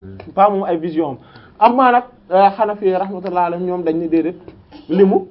pas moom ay vision am amaa nag Hanafi rahmatullah alayhim ñoom dañ ni déedéet li mu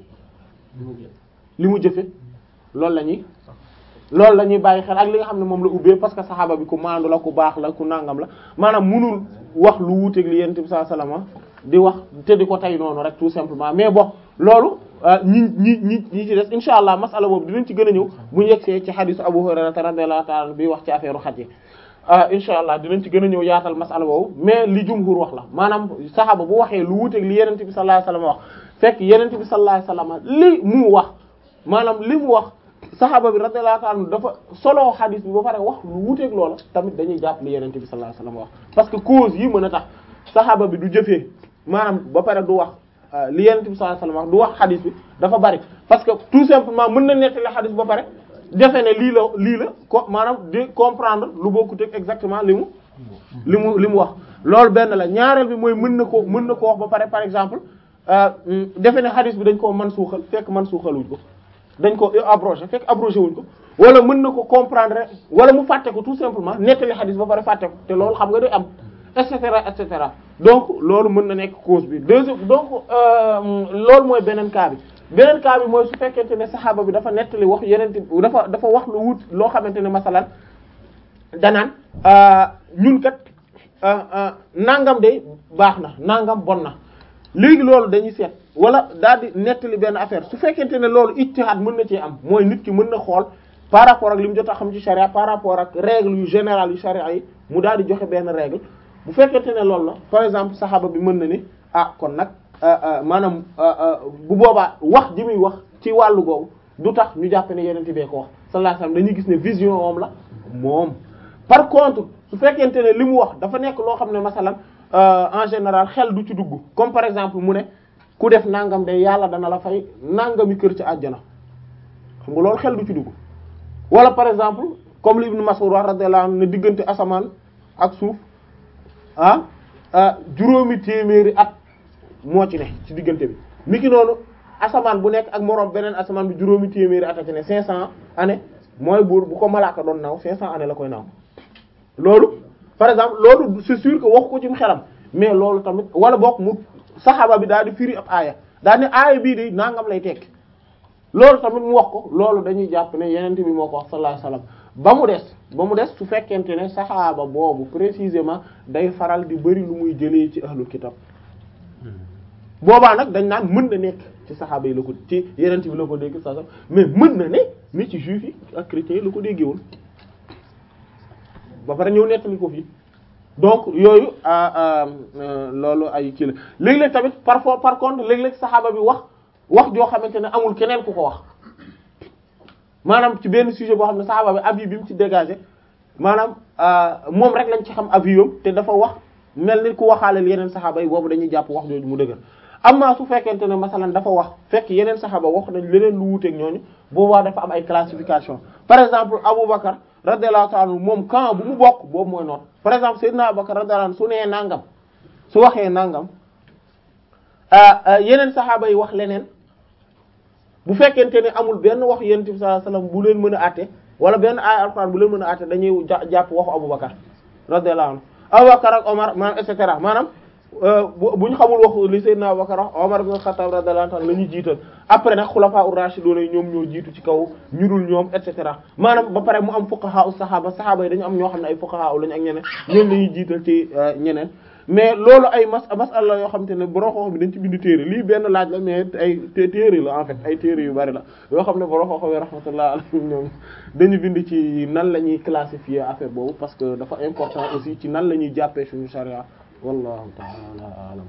li mu jëfe loolu la ñuy loolu la ñuy bàyyi xel ak li nga xam ne moom la ubbee parce que saxaaba bi ku maandu la ku baax la ku nangam la maanaam munul wax lu wuuteeg li yonent bi sallallahu alayhi wasallam di wax te di ko tey noonu rek tout simplement mais bon loolu ñi ñi ñi ñi ci des insha allah masala boobu dinañ ci gën a ñëw bu ñu yegsee ci xadisu Abu Hurayra radiyallahu ta'ala bi wax ci affaire xaj yi insha allah dinañ ci gën a ñëw yaatal masala boobu mais li jumhur wax la maanaam saxaaba bu waxee lu wuuteeg li yonent bi sallallahu alayhi wasallam wax fekk yonent bi sallallahu alayhi wasallam li mu wax maanaam li mu wax saxaaba bi radiyallahu ta'ala dafa solo xadis bi ba pare wax lu wuuteeg loola tamit dañuy jàpp li yonent bi sallallahu alayhi wasallam wax parce que cause yi mën a tax saxaaba bi du jëfee maanaam ba pare du wax li yonent bi sallallahu alayhi wasallam wax du wax xadis bi dafa bari parce que tout simplement mën na nettali xadis ba pare defe ne lii la lii la ko maanaam di comprendre lu bokkut ak exactement li mu li mu li mu wax loolu benn la ñaareel bi mooy mën na ko mën na ko wax ba pare par exemple defe ne xadis bi dañ koo man suuxal fekk man suuxaluñ ko dañ ko abrogé fekk abrogé wuñ ko wala mën na ko comprendre wala mu fàtte ko tout simplement nettali xadis ba pare fàtte ko te loolu xam nga day am et cetera et cetera donc loolu mën na nekk cause bi deuxième donc loolu mooy beneen cas bi beneen cas bi mooy su fekkente ne saxaaba bi dafa nettali wax yeneen dafa dafa wax lu wut loo xamante ne masalan danaan ñun kat nangam de baax na nangam bon na léegi loolu dañuy seet wala daal di nettali benn affaire su fekkente ne loolu ijtihaad mën na cee am mooy nit ki mën na xool par rapport ak li mu jot a xam ci charia par rapport ak règle yu général yu charia yi mu daal di joxe benn règle bu fekkente ne loolu la par exemple saxaaba bi mën na ni ah kon nag maanaam bu boobaa wax ji muy wax ci wàllu googu du tax ñu jàpp ne yeneen bee ko wax sallallahu alayhi wasallam dañuy gis ne vision moom la moom par contre su fekkente ne li mu wax dafa nekk loo xam ne masalan en général xel du ci dugg comme par exemple mu ne ku def nangam de yàlla dana la fay nangami kër ci àjjana xam nga loolu xel du ci dugg wala par exemple comme li Ibn Mas'ud wax radiyallahu anhu ne diggante asamaan ak suuf ah juróomi téeméeri at moo ci ne ci diggante bi niki noonu asamaan bu nekk ak moroom beneen asamaan bi juróomi téeméeri at a ci ne 500 années mooy buur bu ko malaaka doon naaw 500 années la koy naaw loolu par exemple loolu c'est sûr que wax ko ci xelam mais loolu tamit wala bokk mu saxaaba bi daal di firi ab aaya daal ne aaya bii de nangam lay tekki loolu tamit mu wax ko loolu dañuy jàpp ne yeneen bi moo ko wax sallallahu alayhi wasallam ba mu des ba mu des su fekkente ne saxaaba boobu précisément day faral di bari lu muy jëlee ci ahlul kitab boobaa nag dañ naan mën na nekk ci saxaaba yi la ko ci yeneen bi la ko dégg sa mais mën na ne mais ci juif yi ak chrétiens yi la ko déggee woon ba pare ñëw nettali ko fii donc yooyu loolu ay kii la léeg-léeg tamit parfois par contre léeg-léeg saxaaba bi wax wax joo xamante ne amul keneen ku ko wax maanaam ci benn sujet boo xam ne saxaaba bi avis bi mu ci dégagé maanaam moom rek lañ ci xam avis yam te dafa wax mel ni ku waxaaleel yeneen saxaaba yi boobu dañuy jàpp wax jooju mu dëgër amma su fekkente ne masalan dafa wax fekk yeneen saxaaba wax nañ leneen lu wuuteeg ñooñu boobaa dafa am ay classification par exemple Aboubacar radiyallahu ta'ala moom camp bu mu bokk boobu mooy noot par exemple Seydina Aboubacar radiyallahu anhu su nee nangam su waxee nangam yeneen saxaaba yi wax leneen bu fekkente ne amul benn wax yonent bi sallallahu alayhi wasallam bu leen mën a àtte wala benn ay alxuraan bu leen mën a àtte dañuy jàpp waxu Aboubacar radiyallahu anhu Aboubacar ak Omar maanaam et cetera maanaam bu ñu xamul wax li Seydina Aboubacar wax Omar ibn Khattab radiyallahu anhu la ñuy jiital après nag xulafaa ur-rashidun yi ñoom ñoo jiitu ci kaw ñu dul ñoom et cetera maanaam ba pare mu am fuqaha us saxaaba saxaaba yi dañu am ñoo xam ne ay fuqaha lañu ak ñeneen ñoom la ñuy jiital ci ñeneen mais loolu ay mas masala yoo xam te ne borom xam-xam bi dañ ci bind téere lii benn laaj la mais ay téere la en fait ay téere yu bari la yoo xam ne borom xam-xam yi rahmatullah alayhim ñoom dañu bind ci nan la ñuy classifier affaire boobu parce que dafa important aussi ci nan la ñuy jàppee suñu charia wallahu ta'ala a'lam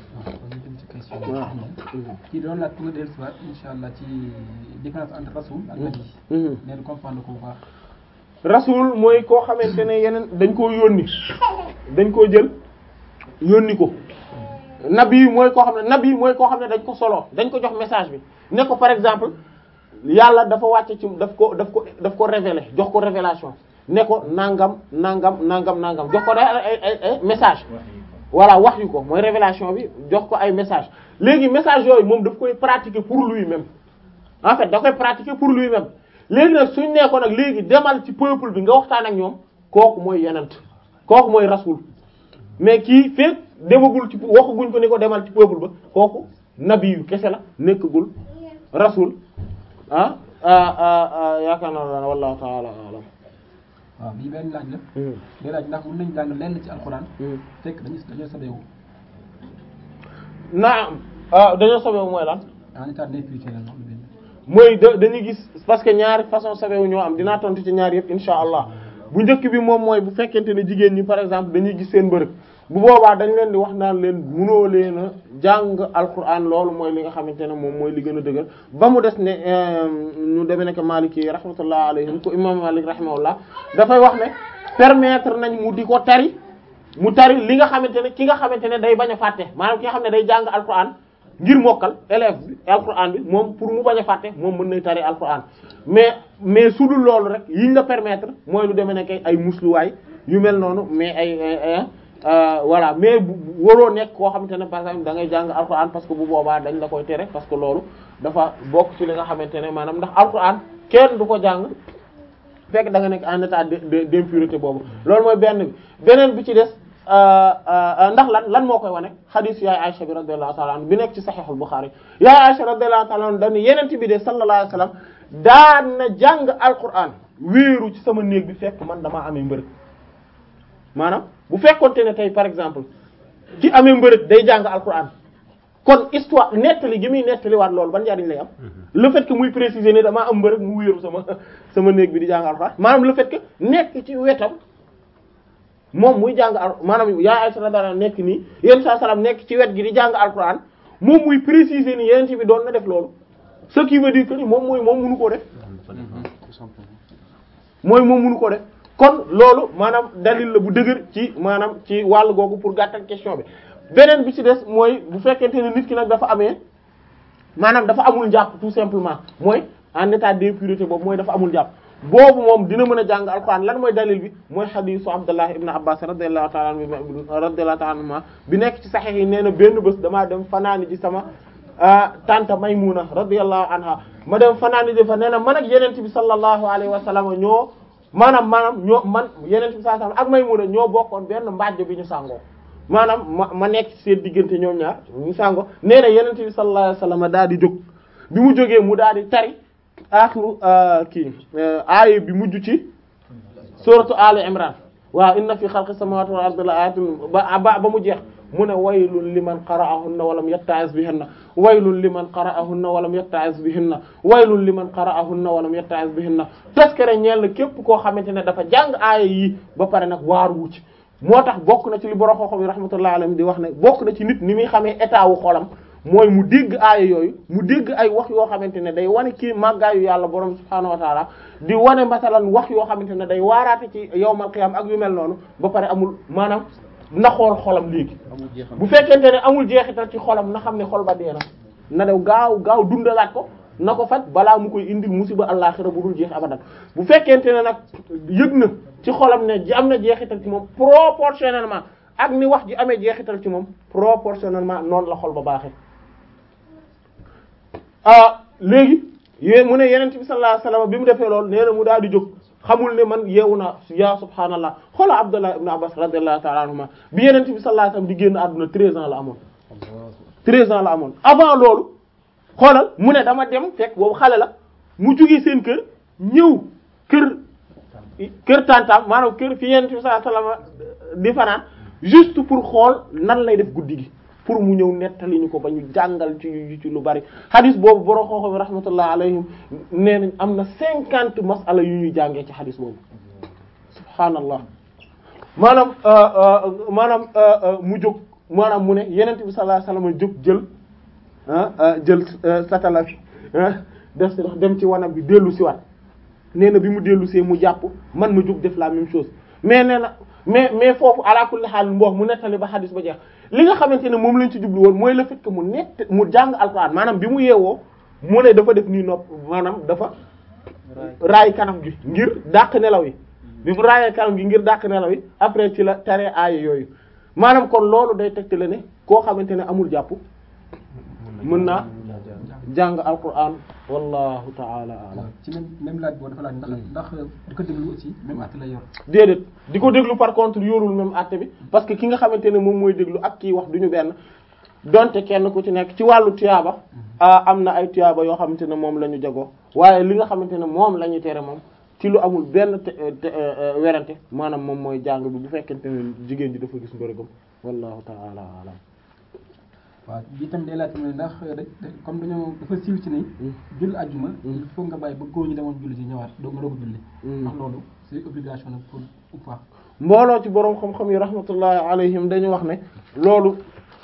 kii doon laaj pour nga dellu si waat insha allah ci différence entre rasul ak nabi neen comprendre ko bu baax rasul mooy koo xamante ne yeneen dañ koo yónni dañ koo jël yónni ko nabi mooy koo xam ne nabi mooy koo xam ne dañ ko solo dañ ko jox message bi ne ko par exemple yàlla dafa wàcce ci daf ko daf ko daf ko révéler jox ko révélation ne ko nangam nangam nangam nangam jox ko day ay ay ay message voilà wax yu ko mooy révélation bi jox ko ay message léegi message yooyu moom daf koy pratiquer pour lui-même en fait da koy pratiquer pour lui-même léegi nag suñ nee ko nag léegi demal ci peuple bi nga waxtaan ak ñoom kooku mooy yenent kooku mooy rasul mais kii fekk demagul ci waxaguñ ko ni ko demal ci peuple ba kooku nabi yu kese la nekkagul rasul ah yaakaar naa wallahu ta'ala alam waaw bii benn laaj la day laaj ndax mën nañ jàng lenn ci alxuraan fekk dañu dañoo sobeewu naam ah dañoo sobeewu mooy lan en état d'impurité la noonu benn mooy da dañuy gis parce que ñaari façon sobeewu ñoo am dinaa tontu ci ñaari yëpp insha allah bu njëkk bi moom mooy bu fekkente ne jigéen ñi par exemple dañuy gis seen mbërëg bu boobaa dañ leen di wax naan leen munoo leen a jàng alquran loolu mooy li nga xamante ne moom mooy li gën a dëgër ba mu des ne ñu demee nekk Maliki rahmatullah alayhim ko imam Malik rahimahullah dafay wax ne permettre nañ mu di ko tari mu tari li nga xamante ne ki nga xamante ne day bañ a fàtte maanaam ki nga xam ne day jàng alquran ngir mokkal élève bi alquran bi moom pour mu bañ a fàtte moom mën nay tari alquran mais mais su dul loolu rek yiñ la permettre mooy lu demee nekk ay musluwaay yu mel noonu mais ay voilà mais bu waroo nekk koo xamante ne par exemple da ngay jàng alquran parce que bu boobaa dañ la koy tere parce que loolu dafa bokk ci li nga xamante ne maanaam ndax alquran kenn du ko jàng fekk da nga nekk en état de d'impureté boobu loolu mooy benn bi beneen bi ci des ndax lan lan moo koy wane hadith yaay Aisha bi radiyallahu ta'ala anha bi nekk ci sahihul Bukhari yaay Aisha radiyallahu ta'ala anha dañu yeneen bi de sallallahu alayhi wasallam daan na jàng alquran wéeru ci sama néeg bi fekk man damaa amee mbërëg maanaam bu fekkonte ne tey par exemple ci amee mbërëg day jàng alquran kon histoire nettali gi muy nettali waat loolu ban njariñ lay am le fait que muy préciser ne damaa am mbërëg mu wéeru sama sama néeg bi di jàng alquran maanaam le fait que nekk ci wetam moom muy jàng al maanaam yaa Aysa radiyallahu anha nekk nii yéen saa salaam nekk ci wet gi di jàng alquran moom muy préciser ni yeneen ci bi doon na def loolu ce qui veut dire que ni moom mooy moom mënu koo def mooy moom mënu ko def kon loolu maanaam dalil la bu dëgër ci maanaam ci wàll googu pour gàttal question bi beneen bi ci des mooy bu fekkente ne nit ki nag dafa amee maanaam dafa amul njàpp tout simplement mooy en état d'impureté boobu mooy dafa amul njàpp boobu moom dina mën a jàng alxuraan lan mooy dalil bi mooy xadiisu Abdullah ibn Abbas radiyallahu ta'ala anhu radiyallahu ta'ala anhuma bi nekk ci saxiix yi nee na benn bés damaa dem fanaani ji sama tante Maymuna radiyallahu anha ma dem fanaani ji fa nee na man ak yeneen bi sallallahu alayhi wa sallam ñoo maanaam maanaam ñoo man yeneen bi sallallahu alayhi wa sallam ak Maymuna ñoo bokkoon benn mbàjj bi ñu sàngoo maanaam ma ma nekk ci seen diggante ñoom ñaar ñu sàngoo nee na yeneen bi sallallahu alayhi wa sallam daal di jóg bi mu jógee mu daal di tari aaxiru kii aaya bi mujj ci suratu Ali Imran waaw inna fi xalqi samawati wal ardi la ayatin ba ba ba mu jeex mu ne waylun liman qara'ahunna walam yatta'iz bihinna waylun liman qara'ahunna walam yatta'iz bihinna waylun liman qara'ahunna walam yatta'iz bihinna taskare ñeel na képp koo xamante ne dafa jàng aaya yi ba pare nag waaru wu ci moo tax bokk na ci li borom xam-xam yi rahmatullahi alayhim di wax ne bokk na ci nit ni muy xamee état wu xolam mooy mu dégg aaya yooyu mu dégg ay wax yoo xamante ne day wane kii màggaayu yàlla borom subhaanahu wa taala di wane masalan wax yoo xamante ne day waaraate ci yawmal qiyaam ak yu mel noonu ba pare amul maanaam na xool xolam léegi bu fekkente ne amul jeexital ci xolam na xam ne xol ba dee na na dew gaaw gaaw dundalaat ko na ko faj balaa mu koy indil musiba àllaaxira bu dul jeex abadan bu fekkente ne nag yëg na ci xolam ne ji am na jeexital ci moom proportionnellement ak ni wax ji amee jeexital ci moom proportionnellement noonu la xol ba baaxee ah léegi yé mu ne yenent bi sallallahu alayhi wasallam bi mu defee loolu nee na mu daal di jóg xamul ne man yeewu naa ya subhaanallah xoola Abdullah ibn Abbas radiyallahu ta'ala anhuma bi yenent bi sallallahu alayhi wasallam di génn àdduna treize ans la amoon treize ans la amoon avant loolu xoolal mu ne dama dem fekk boobu xale la mu jugee seen kër ñëw kër kër tantam maanaam kër fi yenent bi sallallahu alayhi wasallam di fanaan juste pour xool nan lay def guddi gi pour mu ñëw nettali ñu ko ba ñu jàngal ci ci lu bari hadis boobu borom xooxam rahmatullah alayhim nee nañ am na cinquante masala yu ñuy jàngee ci hadis boobu subhaanallah maanaam maanaam mu jóg maanaam mu ne yenent bi sallallahu alayhi wasallam jóg jël jël satala fi def si dox dem ci wanam bi dellu si waat nee na bi mu dellu see mu jàpp man ma jóg def la même chose mais nee na mais mais foofu ala kulli xaal mboox mu nettali ba hadis ba jeex li nga xamante ne moom lañ ci jublu woon mooy le fait que mu nett mu jàng alxuraan maanaam bi mu yeewoo mu ne dafa def nii nopp maanaam dafa raay kanam gi ngir dàq nelaw yi bi mu raayee kanam gi ngir dàq nelaw yi après ci la taree aaya yooyu maanaam kon loolu day tegte la ne koo xamante ne amul jàpp mën naa jàng alquran wallahu taala alam ci même même laaj boobu dafa laaj ndax ndax di ko déglu aussi même at lay yor déedéet di ko déglu par contre yorul même àtte bi parce que ki nga xamante ne moom mooy déglu ak kii wax duñu benn donte kenn ku ci nekk ci wàllu tuyaaba am na ay tuyaaba yoo xamante ne moom la ñu jagoo waaye li nga xamante ne moom la ñu tere moom ci lu amul benn werante maanaam moom mooy jàng bi bu fekkente ne jigéen ji dafa gis mbërëgam wallahu taala alam waaw bi tam day laaj tamit ndax comme dañoo dafa siiw ci ni julli ajjuma il faut nga bàyyi ba góor ñi demoon julli ci ñëwaat doo nga doog a julli ndax loolu c'est obligation nag pour ou pas mbooloo ci boroom xam-xam yi rahmatullahi alayhim dañu wax ne loolu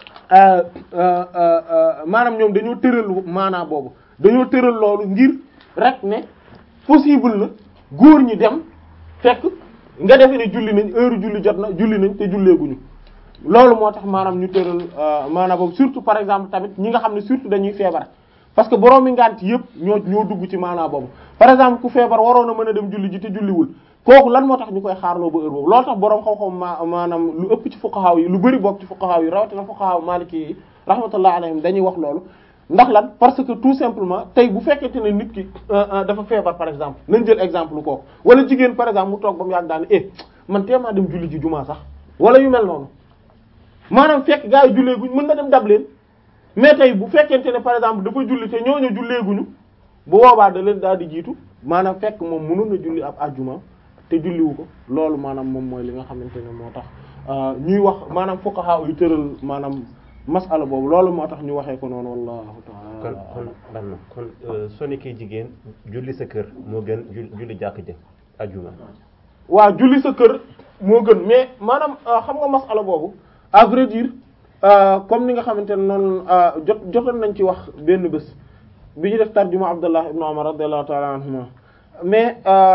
maanaam ñoom dañoo tëral maanaa boobu dañoo tëral loolu ngir rek ne possible na góor ñi dem fekk nga defe ne julli nañ heure julli jot na julli nañ te julleeguñu loolu moo tax maanaam ñu tëral maanaam boobu surtout par exemple tamit ñi nga xam ne surtout dañuy feebar parce que borom mi ngant yëpp ñoo ñoo dugg ci maanaam boobu par exemple ku feebar waroon a mën a dem julli ji te julliwul kooku lan moo tax ñu koy xaarloo ba heure boobu loolu tax borom xam-xam ma maanaam lu ëpp ci fuqaha yi lu bari bokk ci fuqaha yi rawatina fuqaha maliki yi rahmatullah alayhim dañuy wax loolu ndax lan parce que tout simplement tey bu fekkente ne nit ki dafa feebar par exemple nañ jël exemple kooku wala jigéen par exemple mu toog ba mu yàgg daal eh man teemaa dem julli ji jumaa sax wala yu mel noonu maanaam fekk gaa yi julleeguñ mën na dem dab leen mais tey bu fekkente ne par exemple dafa julli te ñooñu julleeguñu bu boobaa da leen daal di jiitu maanaam fekk moom mënoon na julli ab ajjuma te julliwu ko loolu maanaam moom mooy li nga xamante ne moo tax ñuy wax maanaam fuqaha yu tëral maanaam masala boobu loolu moo tax ñu waxee ko noonu wallahu ta'ala kon kon ban na kon soo nekkee jigéen julli sa kër moo gën julli jàkk ji ajjuma waaw julli sa kër moo gën mais maanaam xam nga masala boobu à vrai dire comme ni nga xamante ne noonu jot jotoon nañ ci wax benn bés bi ñu def tarjuma Abdullah ibn Umar radiyallahu ta'ala anhuma mais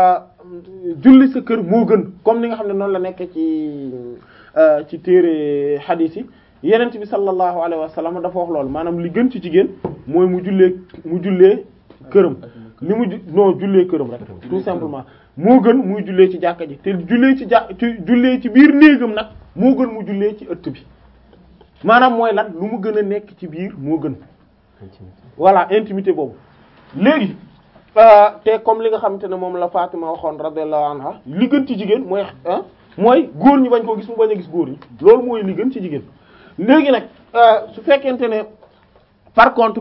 julli sa kër moo gën comme ni nga xam ne noonu la nekkee ci ci téere hadith yi yenent bi sallallahu alayhi wa sallam dafa wax loolu maanaam li gën ci jigéen mooy mu jullee mu jullee këram li mu non jullee këram rek tout simplement moo gën muy jullee ci jàkka ji te jullee ci jà ci jullee ci biir néegam nag moo gën mu jullee ci ëtt bi maanaam mooy lan lu mu gën a nekk ci biir moo gën voilà intimité boobu léegi te comme li nga xamante ne moom la Fatima waxoon radiyallahu anha li gën ci jigéen mooy mooy góor ñi bañ koo gis mu bañ a gis góor ñi loolu mooy li gën ci jigéen léegi nag su fekkente ne par contre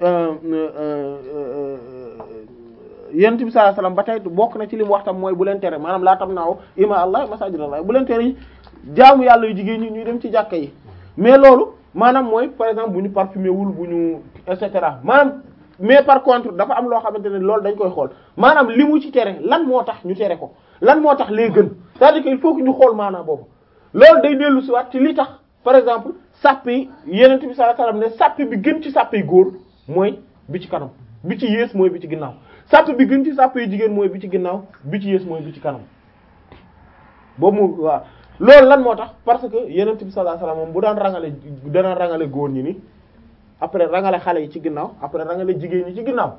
yonent bi sallallahu alayhi wasallam ba tey bokk na ci li mu wax tam mooy bu leen tere maanaam laa tam naaw ima allah masajid allah bu leen tere yi jaamu yàlla yu jigéen ñi ñuy dem ci jàkka yi mais loolu maanaam mooy par exemple bu ñu parfumé wul bu ñu et cetera maanaam mais par contre dafa am loo xamante ne loolu dañ koy xool maanaam li mu ci tere lan moo tax ñu tere ko lan moo tax lee gën c'est-à-dire que il faut que ñu xool maanaam boobu loolu day dellu si waat ci li tax par exemple sàpp yi yenent bi sallallahu alayhi wasallam ne sàpp bi gën ci sàpp yi góor mooy bi ci kanam bi ci yées mooy bi ci ginnaaw sàpp bi gën ci sàpp yi jigéen mooy bi ci ginnaaw bi ci yées mooy bi ci kanam boobu mu waaw loolu lan moo tax parce que yenent bi sallallahu alayhi wasallam moom bu daan rangale dana rangale góor ñi ni après rangale xale yi ci ginnaaw après rangale jigéen ñi ci ginnaaw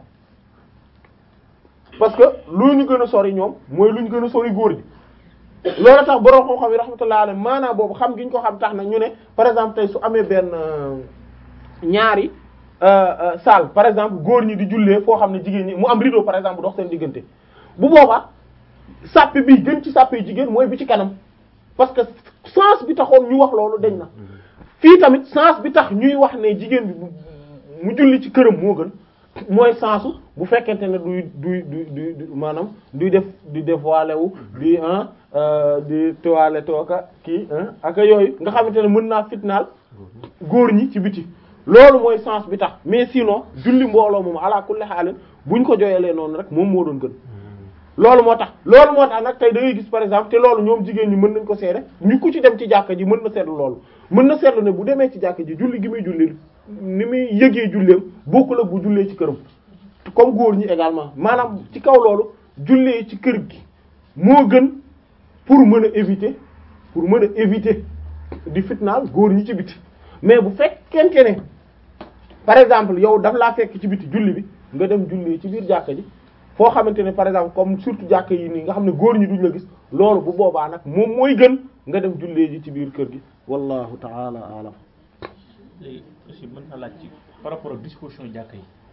parce que lu ñu gën a sori ñoom mooy lu ñu gën a sori góor ñi loolu tax borom xam-xam yi rahmatullahi alayhi maanaam boobu xam gi ñu ko xam tax na ñu ne par exemple tey su amee benn ñaari salle par exemple góor ñi di jullee foo xam ne jigéen ñi mu am rideau par exemple dox seen diggante bu boobaa sàppe bi gën ci sàppe jigéen mooy bi ci kanam parce que sens bi taxoon ñu wax loolu dañ na fii tamit sens bi tax ñuy wax ne jigéen bi mu julli ci këram moo gën mooy sensu bu fekkente ne duy duy du du maanaam duy def di dévoilé wu di ah di toilette tooka kii ak yooyu nga xamante ne mën naa fitnaal góor ñi ci biti loolu mooy sens bi tax mais sinon julli mbooloo moom ala kulli xaalin buñ ko jooyalee noonu rek moom moo doon gën loolu moo tax loolu moo tax nag tey da ngay gis par exemple te loolu ñoom jigéen ñi mën nañ ko seede ñu ku ci dem ci jàkka ji mën na seetlu loolu mën na seetlu ne bu demee ci jàkka ji julli gi muy julli ni muy yëgee julleem bokkul ak bu jullee ci këram comme góor ñi également maanaam ci kaw loolu jullee ci kër gi moo gën pour mën a éviter pour mën a éviter di fitnaal góor ñi ci biti mais bu fekkente ne par exemple yow daf laa fekk ci biti julli bi nga dem jullee ci biir jàkka ji foo xamante ne par exemple comme surtout jàkka yi nii nga xam ne góor ñi duñ la gis loolu bu boobaa nag moom mooy gën nga dem jullee ji ci biir kër gi wallahu ta'ala alam léegi aussi mën na laaj ci par rapport ak disposition jàkka yi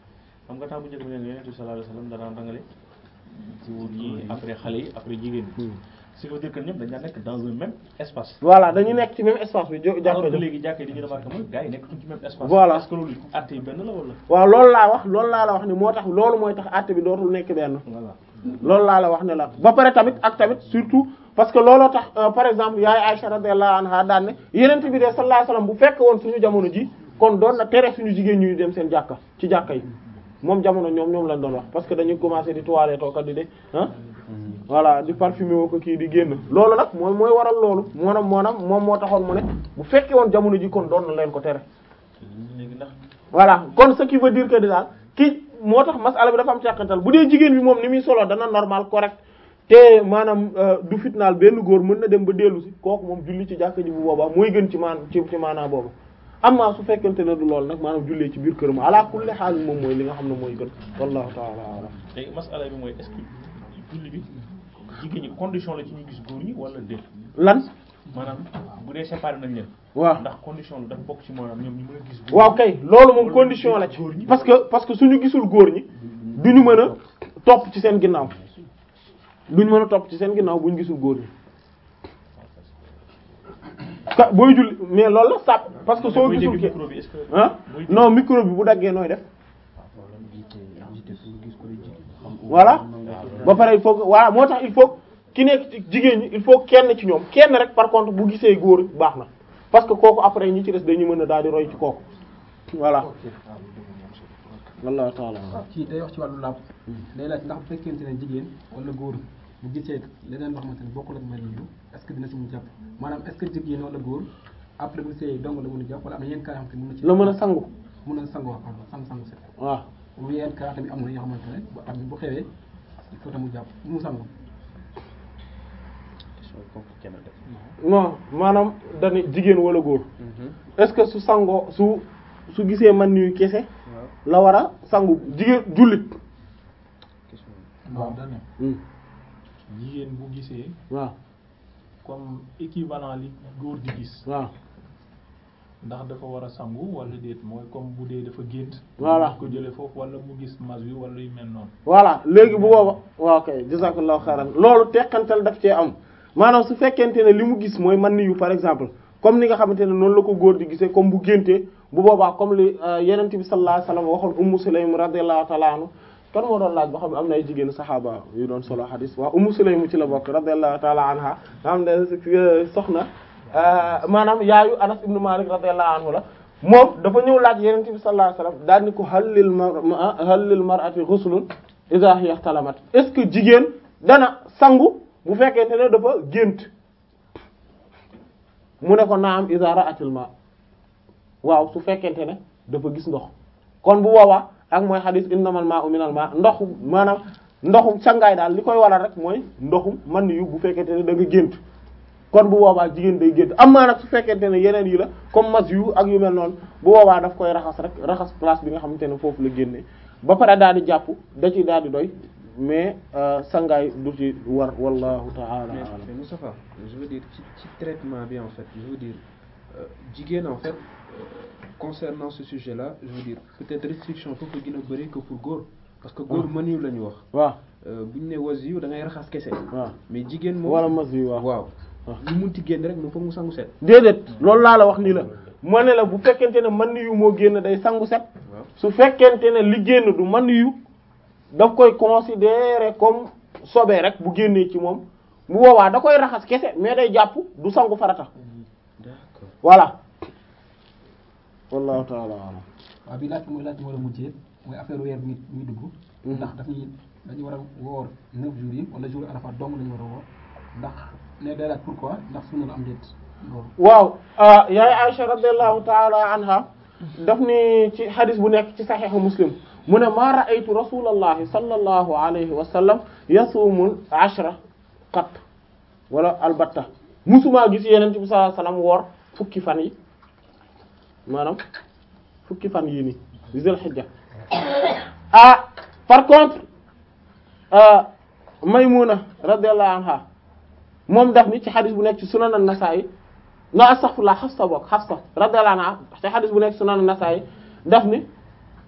xam nga temps bu njëkk bi ne Yonent bi sallallahu alayhi wasallam danaan rangale góor yi après xale yi après jigéen ñi ce qui veut dire que ñëpp dañ daan nekk dans un même espace voilà dañu nekk ci même espace bi jo alors jàkka que jo léegi jàkkee di ñu remarqué mooy gars yi nekkatuñ ci même espace Voilà. est-ce que loolu àtte yi benn la wala waaw loolu laa wax loolu laa la wax ni moo tax loolu mooy tax àtte bi dootul nekk benn voilà loolu laa la wax ne la ba pare tamit ak tamit surtout parce que looloo tax euh, par exemple yaay Aisha radiyallahu anha daan ne yenent bi de sallallahu alayhi wasallam bu fekk woon suñu jamono ji kon doon na tere suñu jigéen ñuy dem seen jàkka ci jàkka yi moom jamono ñoom ñoom lañ doon wax parce que dañuy commencer di toiletter tooka di de ah voilà di parfumer woo ko kii di génn loolu nag mooy mooy waral loolu moonam moonam moom moo taxoon mu ne bu fekkee woon jamono ji kon doon na leen ko tere léegi ndax voilà kon ce qui veut dire que di daal ki moo tax masala bi dafa am càqantal bu dee jigéen bi moom ni muy solo dana normal correct te maanaam euh, du fitnaal benn góor mën na dem ba dellu si kooku moom julli ci jàkka ji bu boobaa mooy gën ci maan ci ci maanaa boobu amma su fekkente ne du loolu nag maanaam jullee ci biir këram ala kulli haal moom mooy li nga xam ne mooy gën wallahu ta'ala a'lam léegi masala bi mooy est-ce que julli bi jigéen ñi condition la ci ñu gis góor ñi wala déet lan maanaam bu dee séparé nañ leen waaw ndax condition la dafa bokk ci maanaam ñoom ñu mën a gis góor waaw kay loolu moom condition la ci parce que parce que suñu gisul góor ñi duñu mën a topp ci seen ginnaaw duñu mën a topp ci seen ginnaaw buñu gisul góor ñi ka booy julli mais loolu la sàpp parce que soo Booy gisul dégg ki micro bi est-ce que ah booy non micro bi bu daggee nooy def voilà ba pare il faut que voilà moo tax il faut ki nekk ci jigéen ñi il faut kenn ci ñoom kenn rek par contre bu gisee góor baax na parce que kooku après ñi ci des dañu mën a daal di roy ci kooku voilà wallahu ta'ala ci day wax ci wàllu laab day laaj ndax bu fekkente ne jigéen wala góor bu gisee leneen loo xamante ne bokkul ak mel ni est-ce que dina si mun jàpp maanaam est-ce que jigéen wala góor après bu gisee dong la mën a jàpp wala am na yenn cas yoo xamante ne mën na ci la mën a sangu mën a sangu wax sangu sangu set waaw bu yenn cas tamit am na yoo xamante ne bu am bu xewee il faut tamit jàpp mu sangu non maanaam dañu jigéen wala góor est-ce que su sangoo su su gisee man niyu kese la war a sangu jigéen jullit waaw dane Hmm. jigéen bu gisee waaw comme équivalent li góor di gis waaw ndax dafa war a sangu wala déet mooy comme bu dee dafa gént Voilà. ko jële foofu wala mu gis mas wi wala yu mel noonu voilà léegi bu booba waaw kay jazakallahu xayran loolu teqantal daf cee am maanaam su fekkente ne li mu gis mooy man niyu par exemple comme ni nga xamante ne noonu la ko góor di gisee comme bu géntee bu boobaa comme li yenent bi sallallahu alayhi wasallam waxoon ummu sulaym radiyallahu ta'ala anhu kan moo doon laaj ba xam ne am na ay jigéen saxaaba yu doon solo hadis waaw ummu sulaym ci la bokk radiyallahu ta'ala anha nga xam ne soxna maanaam yaayu anas ibnu malik radiyallahu anhu la moom dafa ñëw laaj yenent bi sallallahu alayhi wasallam daal ni ko hal lil mar hal lil mar'ati ghuslun idha hiya ihtalamat est-ce que jigéen dana sangu bu fekkente ne dafa gént mu ne ko naam idha ra'atil ma waaw su fekkente ne dafa gis ndox kon bu boobaa ak mooy xadis innamal ma'u minal ma ndoxu maanaam ndoxum sangaay daal li koy waral rek mooy ndoxum man yu bu fekkente ne da nga gént kon bu boobaa jigéen day gént am maa nag su fekkente ne yeneen yi la comme mas yu ak yu mel noonu bu boobaa daf koy raxas rek raxas place bi nga xamante ne foofu la génne ba pare daal di jàpp da ci daal di doy mais sangaay du ci war wallahu ta'ala mais a'lam mais Moustapha je veux dire ci ci traitement bi en fait je veux dire euh, jigéen en fait euh, concernant ce sujet là je veux dire peut-être restriction foofu gën a bëri que pour góor parce que góor mën yu la ñu wax waaw bu ñu ne was yu da ngay raxas kese waaw mais jigéen moom wala mas yu waaw waaw waaw. lu munti génn rek moom foog mu sangu set déedéet loolu laa la wax nii la moo ne la bu fekkente ne man yu moo génn day sangu set waaw su fekkente ne li génn du man yu daf koy considérer comme sobee rek bu génnee ci moom bu boobaa da koy raxas kese mais day jàpp du sangu farata d'accord voilà wallahu ta'ala a'lam waaw bi laaj mooy laaj bi war a mujjee mooy affaire weer bi muy dugg ndax daf ñuy dañu war a woor neuf jours yi wala jour arafa dong lañu war a woor ndax ne day laaj pourquoi ndax sunna la am déet loolu waaw ah yaay Aisha radiyallahu ta'ala anha daf ni ci hadis bu nekk ci saxiixu muslim mu ne maa ra'aytu rasulallahi sallallahu alayhi wa sallam yasumul ashra qat wala albatta musuma gis yeneen bi sallallahu alayhi wa sallam woor fukki fan yi maanaam fukki fan yii nii zul hijja ah par contre ah Maymuna radiyallahu anha moom daf ni ci xadis bu nekk ci sunan an-Nasa'i na astaghfirullah Hafsa bokk Hafsa radiyallahu anha ci xadis bu nekk ci sunan an-Nasa'i daf ni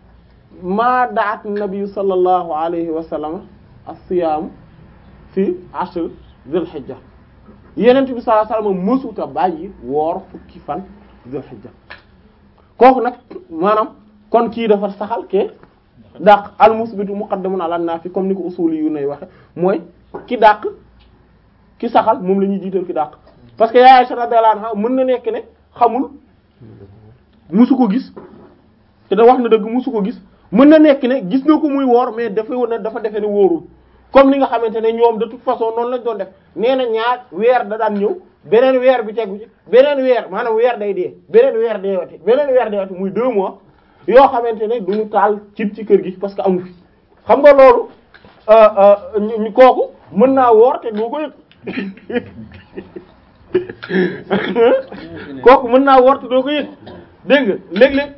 maa daat nabi sallallahu alayhi wa sallam as-siyaam fi ashr dhul hijja yenent bi sallallahu alayhi wa sallam mësuta bàyyi woor fukki fan dhul hijja kooku nag maanaam kon kii dafa saxal ke dàq al musbitu muqaddamun ala nafi comme ni ko usuli yu nay waxe mooy ki dàq ki saxal moom la ñuy jiital ki dàq parce que yaay Aisha radiyallahu anha mën na nekk ne xamul musu ko gis te da wax na dëgg musu ko gis mën na nekk ne gis na ko muy woor mais dafa woon ne dafa defe ne wóorul comme li nga xamante ne ñoom de toute façon noonu lañ doon def nee na ñaar weer da daan ñëw beneen weer bi tegu ci beneen weer maanaam weer day dee beneen weer dee wati beneen weer dee wati muy deux mois yoo xamante ne duñu taal cib ci kër gi parce que amu fi xam nga loolu ñu kooku mën naa woor te doo ko yëg kooku mën naa woor te doo ko yëg dégg nga léeg-léeg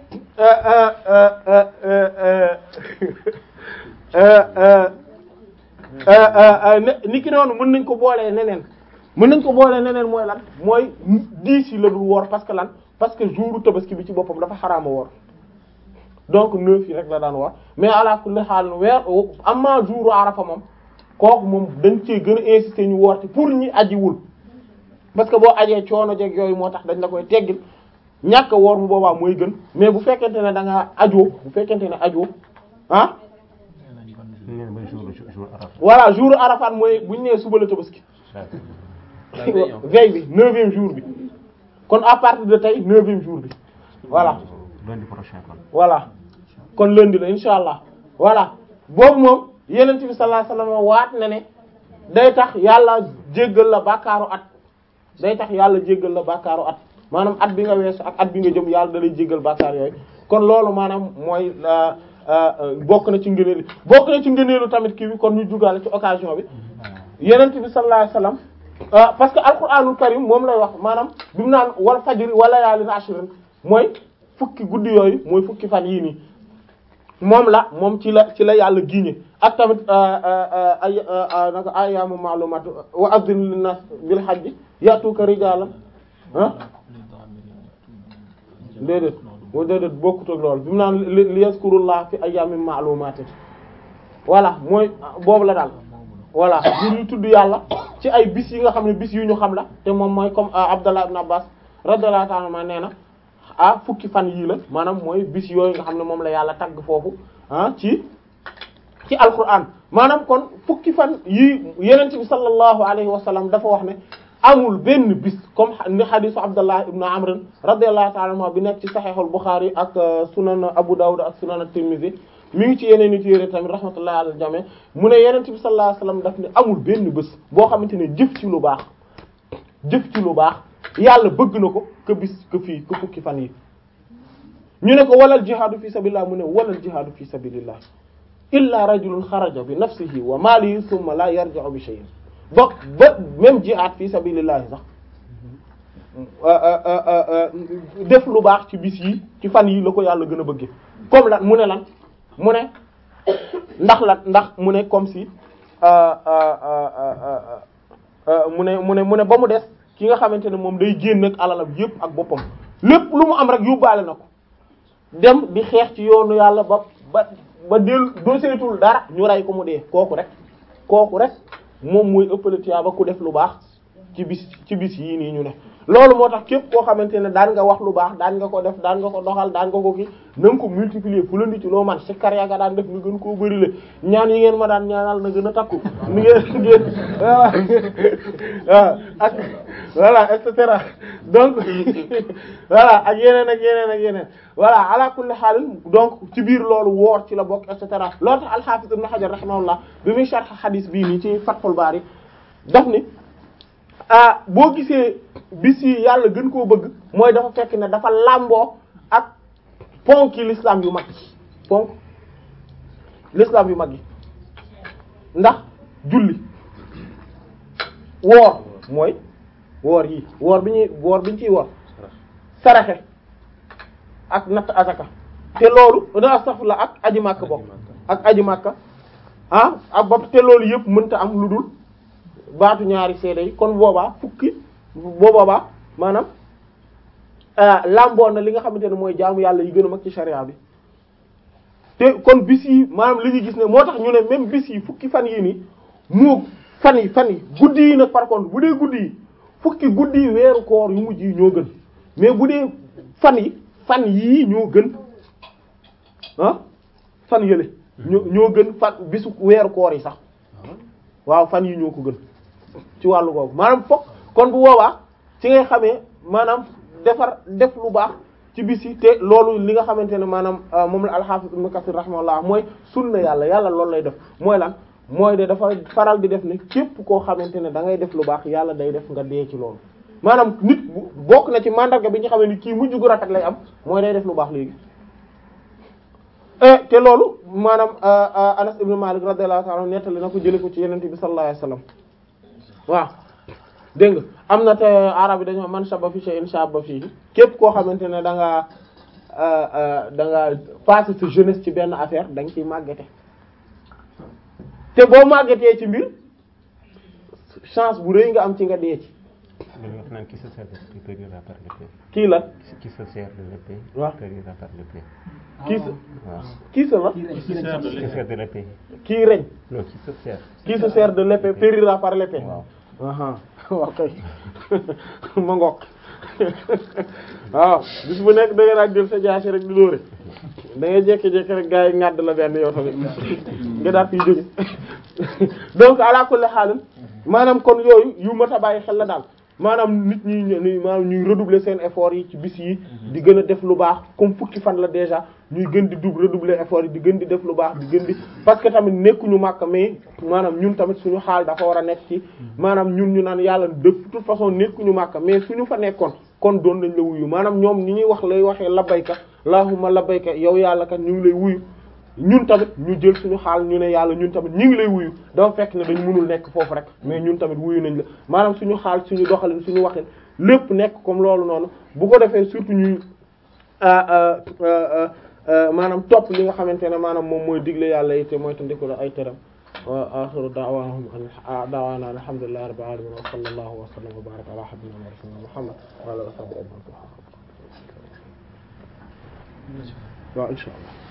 ni ki noonu mën nañ ko boolee neneen mën nañ ko boolee neneen mooy lan mooy diis yi la dul woor parce que lan parce que jouru tabaski bi ci boppam dafa xaraama woor donc neuf yi rek la daan woor mais ala kulli xaal weer amma jouru arafa moom kooku moom dañ cee gën a insister ñu woor te pour ñi ajiwul parce que boo ajee coono jeg yooyu moo tax dañ la koy teggil ñàkk woor bu boobaa mooy gën mais bu fekkente ne da nga ajoo bu fekkente ne ajoo ah nee na ba jour jour Arafat. voilà jour arafat mooy bu ñu nee suba la tabaski veille bi neuvième jour bi kon à partir de tey neuvième jour bi voilà lundi prochain kon. voilà kon lundi la insha allah voilà boobu moom yenent bi sallallahu alayhi wasallam waat na ne day tax yàlla jéggal la bàkkaaru at day tax yàlla jéggal la bàkkaaru at maanaam at bi nga weesu ak at bi nga jëm yàlla da lay jéggal bàkkaar yooyu kon loolu maanaam mooy bokk na ci ngëneelu bokk na ci ngëneelu tamit kii bi kon ñu jugaale ci occasion bi yenent bi sallallahu alayhi wasallam parce que alquranul karim moom lay wax maanaam bi mu naan wal fajri wa layaalin ashrin mooy fukki guddi yooyu mooy fukki fan yii nii moom la moom ci la ci la yàlla giñe ak tamit ay naka ayyaamu ma'luumaat wa azzin linnaas bil hajji ya'tuuka rijaalan ah déedéet moo déedéet bokkut ak loolu bi mu naan li yazkurullah fi ayyaamin ma'luumaat voilà mooy boobu la daal voilà ñu tudd yàlla ci ay bis yi nga xam ne bis yu ñu xam la te moom mooy comme Abdallah ibn Abbas radiyallahu ta'ala anhu nee na ah fukki fan yii la maanaam mooy bis yooyu nga xam ne moom la yàlla tagg foofu ah ci ci alquran maanaam kon fukki fan yii yenent bi sallallahu alayhi wa sallam dafa wax ne amul benn bis comme ni hadisu Abdallah ibn Amr radiyallahu ta'ala anhu bi nekk ci sahihul Bukhari ak sunan Abu Dawud ak sunan at-Tirmidhi mi ngi ci yeneen i téere tamit rahmatullahi ala jami mu ne yenent bi sallallahu alayhi wa sallam daf ne amul benn bés boo xamante ne jëf ci lu baax jëf ci lu baax yàlla bëgg na ko que bis que fii que fukki fan yi ñu ne ko walal jihaadu fi sabilillah mu ne walal jihaadu fi sabilillah illa rajulun xaraja bi nafsihi wa malihi thumma la yarji'u bi shay'in ba ba même jihaad fi sabilillah sax def lu baax ci bis yi ci fan yi la ko yàlla gën a bëgge comme lan mu ne lan mu ne ndax lan ndax mu ne comme si mu ne mu ne mu ne ba mu des ki nga xamante ne moom day génn ak alalam yépp ak boppam lépp lu mu am rek yóbbaale na ko dem di xeex ci yoonu yàlla ba ba ba del doo seetul dara ñu rey ko mu dee kooku rek kooku rek moom mooy ëppale tiyaaba ku def lu baax ci bis ci bis yii nii ñu ne loolu moo tax képp koo xamante ne daan nga wax lu baax daan nga ko def daan nga ko doxal daan nga ko ki na nga ko multiplier fu la nit ci loo man si kar yaa nga daan def nga gën koo bëri le ñaan yi ngeen ma daan ñaanal na gën a takku ni ngeen ngeen waaw ak voilà et cetera donc voilà ak yeneen ak yeneen ak yeneen voilà ala kulli haal donc ci biir loolu woor ci la bokk et cetera loolu tax al-Hafiz Ibn Hajar rahimahullah bi muy sharh hadith bii nii ci Fathul Bari daf ni ah boo gisee bis yi yàlla gën koo bëgg mooy dafa fekk ne dafa làmboo ak ponki l'islam yu mag yi ponk l'islam yu mag yi ndax julli woor mooy woor yi woor bi ñuy woor bi ñu ciy woor saraxe ak natt asaka te loolu da astaghfirullah ak aji màkk bokk ak aji màkk ah ak bopp te loolu yëpp mënta am lu dul baatu ñaari seede yi kon boobaa fukki boo boobaa maanaam lamboo na li nga xamante ne mooy jaamu yàlla yi gën a mag ci sharia bi te kon bis yi maanaam li ñu gis ne moo tax ñu ne même bis yi fukki fan yi nii moo fan yi fan yi guddi yi nag par contre bu dee guddi yi fukki guddi yi weeru koor yu mujj yi ñoo gën mais bu dee fan yi fan yii ñoo gën ah fan yële ñoo ñoo gën fan bisu weeru koor yi sax waaw fan yi ñoo ko gën ci wàllu googu maanaam fokk kon bu boobaa ci ngay xamee maanaam defar def lu baax ci bis yi te loolu li nga xamante ne maanaam moom la al-Hafiz Ibn Kathir rahimahullah mooy sunna yàlla yàlla loolu lay def mooy lan mooy de dafa faral di def ne képp koo xamante ne da ngay def lu baax yàlla day def nga dee ci loolu maanaam nit bu bokk na ci mandarga bi ñu xamee ni kii mujj gu rafet lay am mooy day def lu baax léegi te loolu maanaam Anas ibn Malik radiyallahu ta'ala nettali na ko jële ko ci yenente bi sallallahu alayhi wasallam waaw dégg nga am na te arab yi dañoo man shaba fi shay'in shaba fii képp koo xamante ne da nga da nga passé sa jeunesse ci benn affaire da nga ciy màggete te boo màggetee ci mbir chance bu rëy nga am ci nga dee ci dañuy wax naan qui se sert de l'épée périra par l'épée. kii la qui se sert de l'épée waaw. périra par l'épée. kii sa waaw. kii sa la kii rek Qui kii se sert rek de qui se sert de l'épée. kii reñ non qui se sert. qui se sert de l'épée périra par l'épée waaw. aha waaw kay ma ngoog waaw bis bu nekk da nga daan jël sa jaasi rek di dóore da ngay jékki-jékki rek gars yi ŋàdd la benn yow tamit nga daal fiy jóge donc ala kulli xaalim maanaam kon yooyu yu mat a bàyyi xel la daal maanaam nit ñi ñu maanaam ñuy redoubler seen effort yi ci bis yi di gën a def lu baax comme fukki fan la déjà ñuy gën di dub redoubler effort yi di gën di def lu baax di gën di parce que tamit nekkuñu màkk mais maanaam ñun tamit suñu xaal dafa war a nekk ci maanaam ñun ñu naan yàlla de toute façon nekkuñu màkk mais suñu fa nekkoon kon doon nañ la wuyu maanaam ñoom ñi ñuy wax lay waxee labbayka allahumma labbayka yow yàlla kat ñu ngi lay wuyu ñun tamit ñu jël suñu xaal ñu ne yàlla ñun tamit ñu ngi lay wuyu dafa fekk ne dañ mënul nekk foofu rek mais ñun tamit wuyu nañ la maanaam suñu xaal suñu doxalin suñu waxin lépp nekk comme loolu noonu bu ko defee surtout ñuy maanaam topp li nga xamante ne maanaam moom mooy digle yàlla yi te mooy te ndiko la ay teram wa axiru da'waahum an da'waana alhamdulillahi rabbil alamin wa sallallahu wa sallam wa baraka ala habibina wa rasulina muhammad wa ala alihi wa sahbihi ajma'in waaw inshallah